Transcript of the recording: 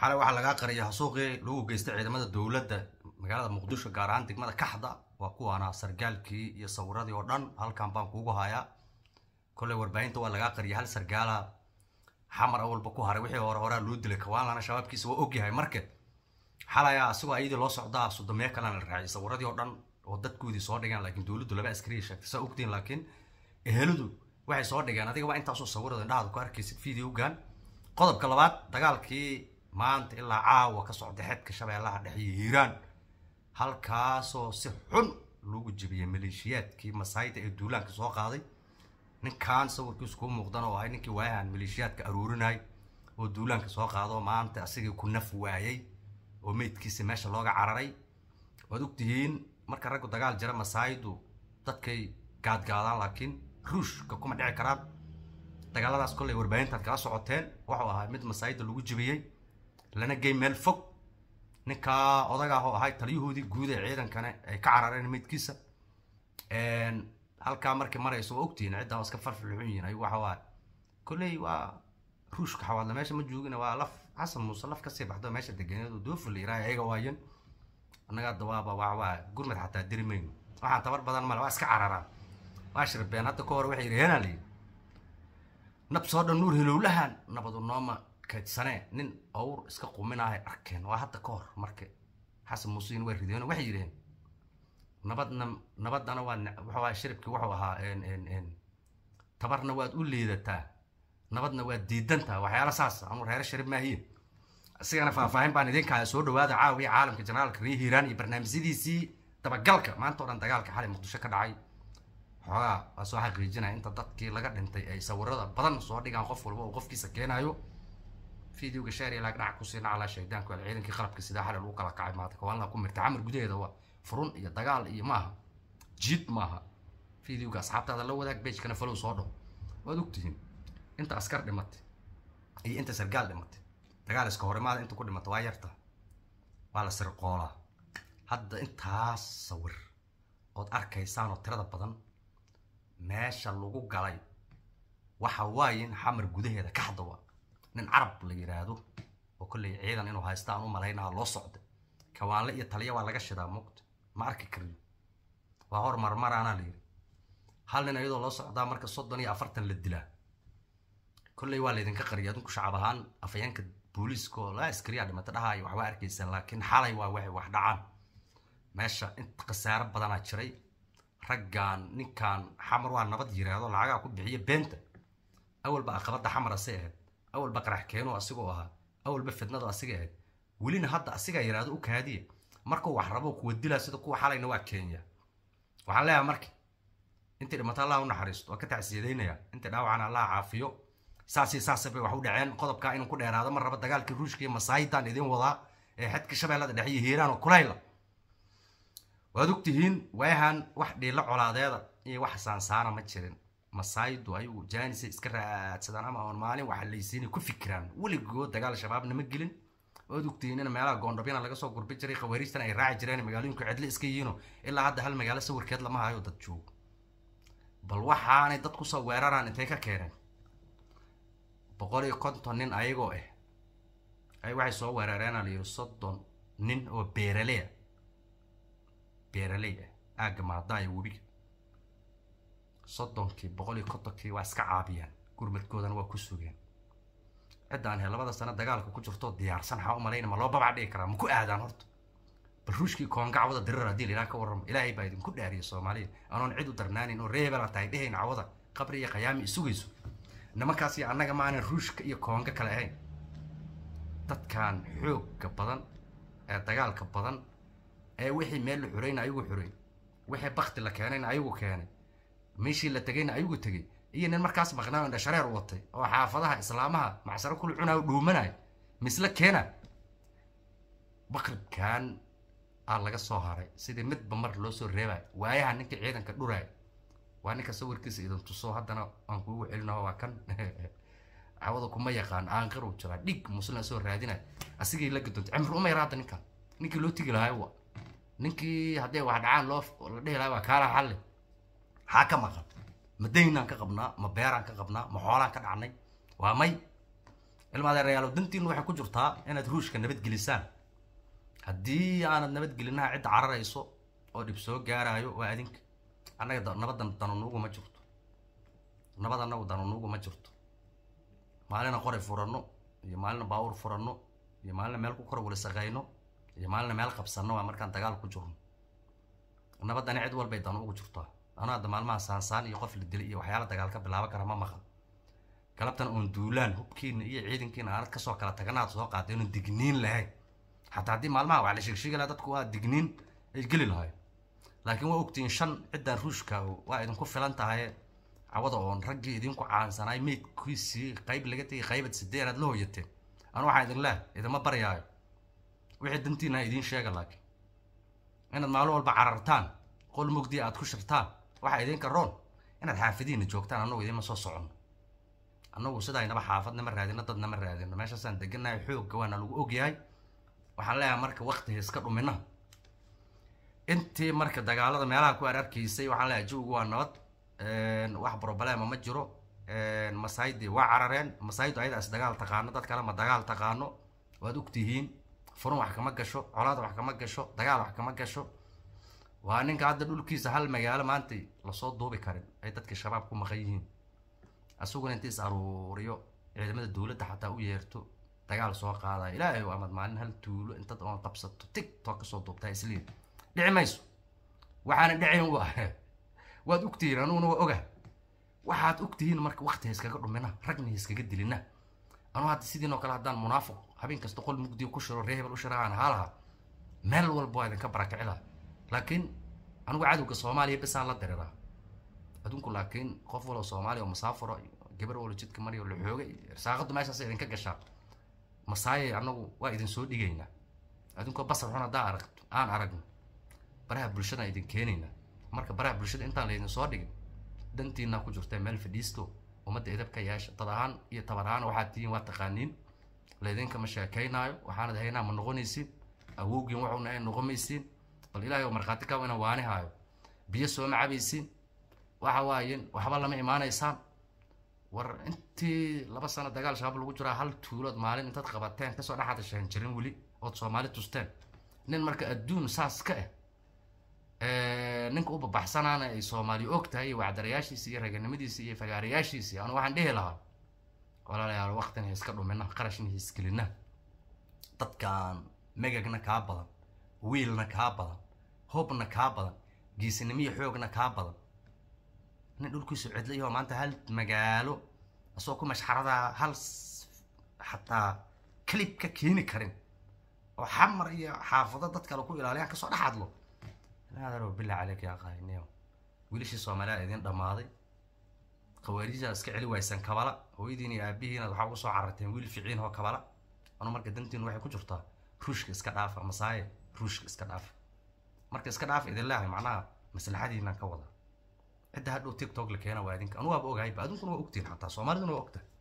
xalay waxaa lagaa qariyay hasuuqii lagu geystay ciidamada dowladda magaalada muqdisho gaar ahaan degmada kaxda waa kuwaana sargaalkii iyo sawiradii oo dhan halkan baan kuugu hayaa kolley warbaahinta waa lagaa qariyay hal sargaala xamar awalba ku haray wixii hore horaa loo dilay kawaanlana shabaabkiisa waa ogyahay marke xalaya asigoo ayadii loo socdaa sodomeyo kalena la raaciyay sawiradii oo dhan oo dadkoodii soo dhigeen laakiin dowladdu laba askariya sheegtay saa ogtiin laakiin eheladu waxay soo dhigeen adiga waa intaasoo sawirada indhahaada ku arkaysid videogan qodobka labaad dagaalkii maanta ilaa caawa ka socda xedka shabeellaha dhexe iyo hiiraan halkaasoo si xun loogu jebiyey maleeshiyaadkii masaayda ee duulaanka soo qaaday ninkan sawirkiisu kuu muuqdan oo ahay ninkii waayahan maleeshiyaadka aruurinay oo duulaanka soo qaado maanta asigii ku naf waayey oo meydkiisa meesha looga cararay waad ogtihiin marka raggu dagaal jira masaaydu dadkay gaadgaadaan laakiin ruushka kuma dhici karaan dagaaladaas kolley warbaahintaad kala socoteen wuxuu ahaa mid masaayida lagu jebiyey lana gey meel fog ninkaa odaga ah oo ahay taliyahoodii guud ee ciidankana ay ka carareen meydkiisa halkaa markii marayso waa ogtihiin ciddan waa iska falfilxun yihiin ayagu waxa waaye kolley waa ruushka xawaadla meesha ma joogina waa laf xasan muuse laf kasii baxdo meesha deganeedu doofil iraahay ayaga waayen annagaa dawaaba waa waa gurmad xataa diri mayno waxaan tabar badan male waa iska cararaan waa shirbeen hadda ka hor waxay yidhi heenaa layidhi nab soo dhan nuur hilowlahan nabadu nooma kaydsanee nin awr iska quminahay arkeen waa hadda ka hor marka xasan muusein way rideen waxay yidheen nabadna nabadana waa wuxuu ahaa shiribkii wuxuu ahaa tabarna waad u liidataa nabadna waad diidantaa waxyaala saas anu reere sharib maahiye isigana faahfaahin baan idinka haya soo dhawaada caawiya caalamka generaalka ree hiiraan iyo barnaamijyadiisii dabagalka maanta o dhan dagaalka xalay muqdisho ka dhacay xoogaa waa soo xaqiijinaya inta dadkii laga dhintay ay sawirada badan soo dhigaan qof walba uu qofkiisa keenayo videoga sheer iyo laag dhaca ku siina calaa shaydaanku wal ciidankii qalabka sidaa xalay lagu kala kacay maanta kawaanla ku mirta camar gudaheeda waa furun iyo dagaal iyo maaha jiid maaha videoga asxaabtaada la wadaag bejkana falow soo dhow waad ogtihiin inta askar dhimatay iyo inta sargaal dhimatay dagaal iska horimaada inta ku dhimata waa yarta waa la sirqoolaa hadda intaas sawir ood arkaysaan oo tirada badan meesha lagu galay waxa waaye in xamar gudaheeda ka haddawa nin carab la yidhaahdo oo kolley ciidan inuu haysta aan u malaynaa loo socday kawaanle iyo taliya waa laga shidaa muuqta ma arki kariyo waa hor marmaraanaa la yidhi hal nin iyadoo loo socdaa marka soddon iyo afartan la dilaa kolley waa laydinka qariya adinku shacab ahaan afayeenka booliiska oo laa askariyaa dhimata dhahaayo waxbaa arkaysaan laakiin xalay waa waxay wax dhacaan meesha inta khasaaro badanaa jiray raggan ninkan xamar waa nabad yiraahdo lacagaa ku bixiya beenta awalba aqabada xamar asay ahayd awalba qarax keeno asigoo ahaa awalba fidnadu asiga ahayd welina hadda asigaa yiraahdo u kaadiya markuu wax rabo kuwa dilaa sida kuwa xalayna waa kenya waxaan leeyahay marka intii dhimata allah u naxariisto waa ka tacsiyadaynaya intii dhaawacana allah caafiyo saasi saasa bay wax u dhaceen qodobkaa inuu ku dheeraado mar raba dagaalkii ruushka iyo masaayidan idin wadaa ee xedka shabeellada dhexe iyo hiiraan oo kulayla waad ogtihiin waayahan wax dhiilo colaadeeda iyo wax saansaana ma jirin masaayidu ayagu jaanisay iska raadsadaan ama oon maalin waxa laysiinay ku fikiraan weligood dagaal shabaabna ma gelin waad ogtihiin in meelaha goondhabyana laga soo gurbi jiray khawariijtan ay raaci jireen magaalooyinku cidle iska yihiino ilaa hadda hal magaalo sawirkeed lama hayo dad joogo bal waxaanay dad kusoo weeraraan intay ka keeneen boqol iyo konton nin ayagoo ah ay waxay soo weerareena la yidhi soddon nin oo beeraleya beeraley ah aagga maadaaya webiga soddonkii boqol iyo kontonkii waa iska caabiyaan gurmadkoodana waa ku sugeen ciddaan he labada sano dagaalka ku jirtoo diyaarsan waxaa u malayna ma loo babac dhigi karaa ma ku aadaan horta bal ruushkii koonga cawada dirir haddii la ka warramo ilaahay baa idinku dhaariya soomaaliya anoon cid u darnaanin oo reebela tahay dhehayn cawada qabri iyo qayaami isugayso nimankaas iyo annaga maanan ruushka iyo koonga kale ahayn dadkan xoogga badan ee dagaalka badan ee wixii meel la xurayna ayagu xuray wixii bakti la keenayna ayagu keenay meeshii la tegayna ayagu tegay iyo nin markaas maqnaa indha shareer watay oo xaafadaha islaamaha macsaro kula cunaa u dhuumanaya misle keena baqribkan aa laga soo haray sidii midba mar loo soo reebayo waayaha ninkii ciidanka dhuraay waa ninka sawirkiisa idin tuso haddana aan kuugu celinaho waa kan cawada kuma yaqaan aanqir uu jiraa dhig muslim soo raadinay asigay la gadontay cimri uma yara hadda ninkan ninkii loo tegi lahay wa ninkii haddii wax dhacaan loo la dhihi lahay waa kaala xalle maxaa ka maqan ma daynaan ka qabnaa ma beeraan ka qabnaa ma xoolaan ka dhacnay waa may ilmaadeerayaalo dantiinu waxay ku jirtaa inaad ruushka nabadgelisaan haddii aanad nabadgelinaha cidda cararayso oo dhib soo gaaraayo waa adinka annaga da- nabadan danunuugu ma jirto nabad annagu danunuugu ma jirto maalina qoray furanno iyo maalina baawur furanno iyo maalina meel ku kor walisaqayno iyo maalina meel qabsanno waa markaan dagaal ku jirno nabadani cid walbay dan ugu jirtaa anuu hadda maalmaha saansaan iyo qof la dilay iyo waxyaala dagaal ka bilaaban kara ma maqan galabtan oon duulaan hubkiina iyo ciidankiina aanad kasoo kala taganaad soo qaatay inuu digniin lahayn xataa haddii maalmaha wax la sheegsheegi lahaa dadku waa digniin ay geli lahayn laakiin waa ogtihiin shan ciddan ruushka waa idinku filan tahay cawada oon raggii idinku caansanaay meydkiisii qayb laga tegay qaybad sideen aad la hoyateen anu waxaan idin leehay idinma baryaayo wixii dantiina ha idiin sheega laakiin inaad maalin walba carartaan qol mugdi aad ku shirtaan waxaa idinka roon inaad xaafadiina joogtaan annagu idinma soo soconno annagu sidaynaba xaafadna ma raadino dadna ma raadino meeshaasaan deganahay xoogga waana lagu ogyahay waxaan leeyahay marka waktiga iska dhumina intii marka dagaalada meelaha ku ararkiisay waxaan leeyahay jawigu waa nabad wax problema ma jiro masaaydi waa carareen masaaydu ayada is dagaal taqaano dad kale ma dagaal taqaano waad ogtihiin furun wax kama gasho colaad wax kama gasho dagaal wax kama gasho waa ninka hadda dhulkiisa hal magaalo maanta lasoo duubi karin ay dadka shabaab ku maqan yihiin asaguna inta is aruuriyo ciidamada dowladda xataa u yeerto dagaal soo qaadaya ilaahay amad maalin hal tuulo intad oon qabsato tigtok kasoo duubtaa isliin dhici mayso waxaana dhacayn waa waad ogtihiin anuguna waa oga waxaad ogtihiin marka wakti ha iskaga dhumina ragna ha iskaga dilina anuu hadda sidiin oo kale haddaan munaafiq habeen kasta qol mugdiyo ku shiro ree hebel u shiro aan ahaa lahaa meel walba waa idinka barakaci laha laakiin anigu cadowga soomaaliya besaan la diriraa adunku laakiin qof waloo soomaaliya oo masaafuro gabar walo jidka mariyo la xooga irsaaqadu meeshaas idinka gashaa masaaye anagu waa idin soo dhigaynaa adunkoo basar xun haddaa aragto aan aragno baraha bulshada idin keenaynaa marka baraha bulshada intaan laydin soo dhigin dantiina ku jirta meel fadhiisto ummadda edabka yeesha dad ahaan iyo tabar ahaan waxaad tihiin waa taqaaniin laydinkama sheekaynaayo waxaanad haynaa ma noqonaysiin awowgiin waxuna ay noqomaysiin bal ilaahay oo markhaati ka ina waani haayo biyo sooma cabaysiin waxa waayen waxba lama imaanaysaan war intii laba sano dagaal shabaab lagu jiraa hal tuulood maalin intaad qabateen kasoo dhex hadasheen jirin weli ood soomaali tusteen nin marka adduun saas ka ah ninka u babaxsanaana ay soomaali og tahay iyo wacdarayaashiisi iyo raganimadiisi iyo fagaarayaashiisi anu waxaan dhihi lahaa walaalayaal waqtina ha iska dhumina qarashna ha isgelina dadkan megagna kaa badan wiilna kaa badan hobna kaa badan geesinimiyo xoogna kaa badan nin dhulkiisu cidlayaho maanta hal magaalo asagoo ku mashxaradaa hal xataa clib ka keeni karin oo xamar iyo xaafado dad kale ku ilaaliyaan kasoo dhex hadlo naadaro billah caleyk yaa qaayniyo wiilashii soomaaliya idin dhammaaday khawaariijaa iska celi waysaan kabala hooyadiin iyo aabihiina waxaa uga soo cararteen wiil ficiin oo kabala anu marka dantiinu waxay ku jirtaa ruushka iska dhaafa masaaye ruushka iska dhaafa marka iska dhaafa idin leehay macnaha maslaxadiinaan ka wada cidda hadhow tiktok la keena waa idinka anu waaba ogahayba adunkuna waa ogtihin xataa soomaaliduna waa ogtahay